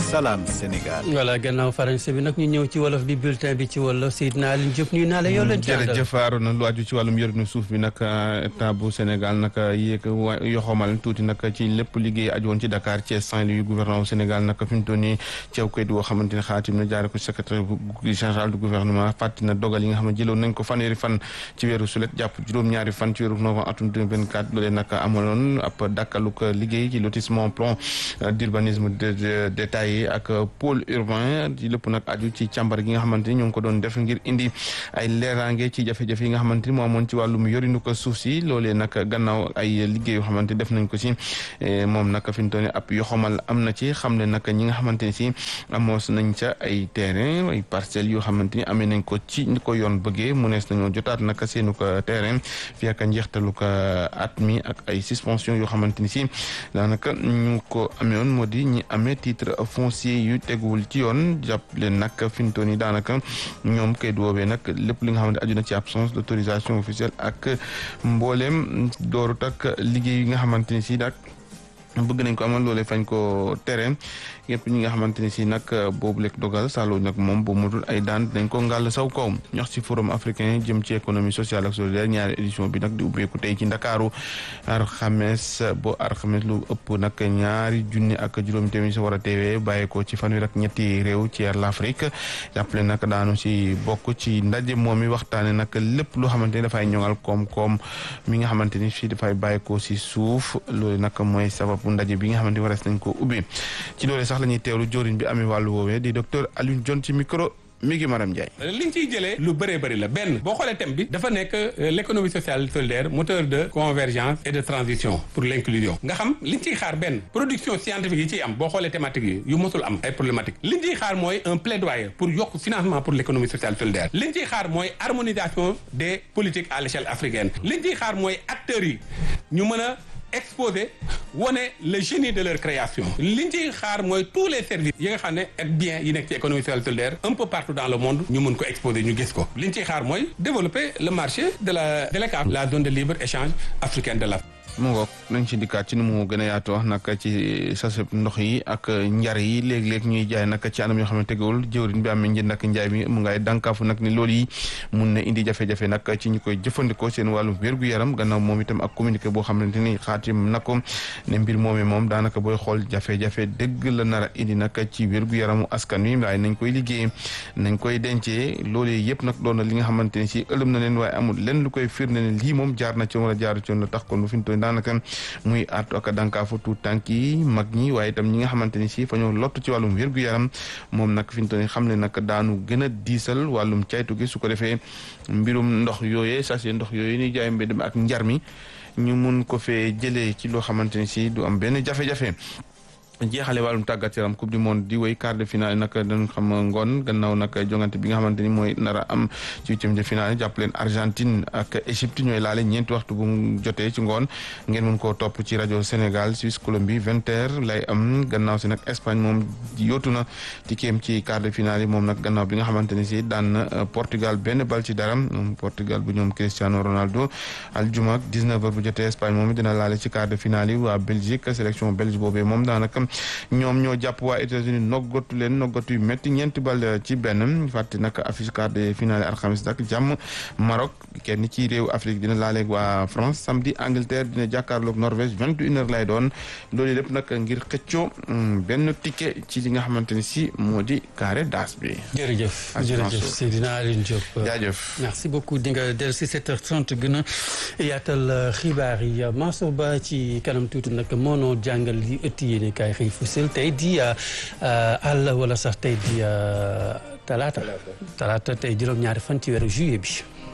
Salam Sénégal. voilà gannaaw faranse bi nag ñu ñëw ci wolof bi bulletin bi ci wolof Seydina Alioune Diop nuyu naa la yow leen ci àndal jërëjëf Arona lu aju ci wàllum yorinu suuf bi nag état bu Sénégal nag yéeg wa yoxomal tuuti nag ci lépp liggéey aju woon ci Dakar Thiès Saint-Louis gouvernement bu Sénégal nag fi mu toll nii ceew kayit woo xamante ne xaatim na jaare ko secrétaire général du gouvernement fàtti na dogal yi nga xam ne jëloon nañ ko fanweeri fan ci weeru sulet jàpp juróom-ñaari fan ci weeru novembre atum 2024 loolee nag amaloon ab dakkaluk liggéey ci lotissement plan d'urbanisme détaillé ak pôle urbain ci lépp nag aju ci càmbar gi nga xamante ni ñoo ngi ko doon def ngir indi ay leeraange ci jafe-jafe yi nga xamante ni moo amoon ci wàllum yorinu ko suuf si loolee nag gannaaw ay liggéey yoo xamante def nañ ko si moom nag fi mu toll nii ab yoxamal am na ci xam ne nag ñi nga xamante ni si amoos nañ ca ay terrain ay parcelles yoo xamante ni amee nañ ko ci ni ko yoon bëggee mu nees nañoo jotaat nag seenu ko terrain fi ak njeextalu ko at mi ak ay suspension yoo xamante ni si daanaka ñu ko amee woon moo di ñi amee titre foncier yu teguwul ci yoon jàpp leen nag fi mu toll nii daanaka ñoom kayit woowee nag lépp li nga xamante aju na ci absence d'autorisation officielle ak mbooleem doorut ak liggéey yi nga xamante ni si nag bëgg nañ ko amal loolee fañ ko tere yëpp ñi nga xamante ni si nag boobu lekk dogal salo nag moom bu mutul ay daan dañ ko ngàll saw kaw ñox ci forum africain jëm ci économie sociale ak solidaire ñaari édition bi nag di ubbeeku tey ci ndakaaru alxames bo alxames lu ëpp nag ñaari junni ak juróomi tamit sa war a teewee bàyyeekoo ci fanweer ak ñetti réew ci l'Afrique jàppale nag daanu si bokk ci ndaje moom mi waxtaane nag lépp loo xamante ni dafay ñoŋal koom-koom mi nga xamante ni fii dafay bàyyeekoo si suuf loolu nag mooy sababu ndaje bi nga xamante ni warees nañ ko ubbi ci loolu sax la ñuy teewlu joriñ bi amee wàllu woowee di docteur Alioune Dione ci micro mi ngi Maram Ndiaye. liñ ciy jëlee lu bëree bëri la benn boo xoolee thème bi dafa nekk l'économie sociale solidaire moteur de convergence et de transition pour l'inclusion nga xam liñ ciy xaar benn production scientifique yi ciy am boo xoolee thématique yi yu mosul am ay problématique liñ ciy xaar mooy un plaidoyer pour yokk financement pour l'économie sociale solidaire liñ ciy xaar mooy harmonisation des politiques à l'échelle africaine liñ ciy xaar mooy acteurs yi ñu mën a exposé wane le génie de leur création liñ ciy xaar mooy tous les services yi nga xam ne ak bien yi nekk ci économie sociale solidaire un peu partout dans le monde ñu mën ko exposer ñu gis ko liñ ciy xaar mooy développer le marché de la de l'ECAF la zone de libre échange africaine de l'Afrique mu ngoog nañ ci dikkaat ci ni mu gën a yaatu wax nag ci saseb ndox yi ak njar yi léeg-léeg ñuy jaay nag ci anam yoo xam ne tegewul jëwriñ bi amee njënd ak njaay mi mu ngay dànkaafu nag ni loolu yi mun na indi jafe-jafe nag ci ñu koy jëfandikoo seen wàllum wér-gu-yaram gannaaw moom itam ak communiqué boo xamante ni xaatim na ko ne mbir moomee moom daanaka booy xool jafe-jafe dëgg la nar a indi nag ci wér-gu-yaramu askan wi waaye nañ koy liggéey nañ koy dencee loolu yëpp nag doon na li nga xamante ni si ëlëm na leen waaye amul lenn lu koy firnde ne lii moom jaar na ci wala jaaru ci la tax kon bu fi ñu daanaka muy artu ak dànkaafu tuut tànk yi mag ñi waaye itam ñi nga xamante ni si fa ñoo lott ci wàllum wér-gu-yaram moom nag fi ñu toll xam ne nag daanu gën a diisal wàllum caytu gi su ko defee mbirum ndox yooyee sachet ndox yooyu ni jaay mbedd mi ak njar mi ñu mun ko fee jëlee ci loo xamante ni si du am benn jafe-jafe jeexale wàllum tàggat yaram coupe du monde di wéy quart de finale nag dañ xam ngoon gannaaw nag jongante bi nga xamante ni mooy nar a am ci huitième de finale jàpp leen Argentine ak Égypte ñooy laale ñeenti waxtu bu mu jotee ci ngoon ngeen mën koo topp ci rajo Sénégal Suisse Colombie vingt heures lay am gannaaw si nag Espagne moom yóotu na tikkeem ci quart de finale yi moom nag gannaaw bi nga xamante ni si daan na Portugal benn bal ci dara moom Portugal bu ñoom Cristiano Ronaldo aljuma ak 19 heures bu jotee Espagne moom dina laale ci quart de finale yi waa Belgique sélection belge boobee moom daanaka ñoom ñoo jàpp waa États-Unis noggatu leen noggatu yu métti ñeenti bal ci benn fàtte nag affiche quart de finale alxamis nag jàmm Maroc kenn ci réew Afrique dina laaleeg waa France samedi Angleterre dina jàkkaarloog Norvège vingt et une heures lay doon loolu lépp nag ngir xëccoo benn ticket ci li nga xamante ni si moo di carré d'as bi. jërëjëf jërëjëf Seydina Alioune Diop. jaajëf merci beaucoup di nga dellu si 7h30 gën a yaatal xibaar yi Mansour Ba ci kanam tuuti nag moo noo jàngal li ëtt yéene kaay xëy fusel tey di àll wala sax tey di talaata talaata tey juróom-ñaari fan ci weeru juillet bi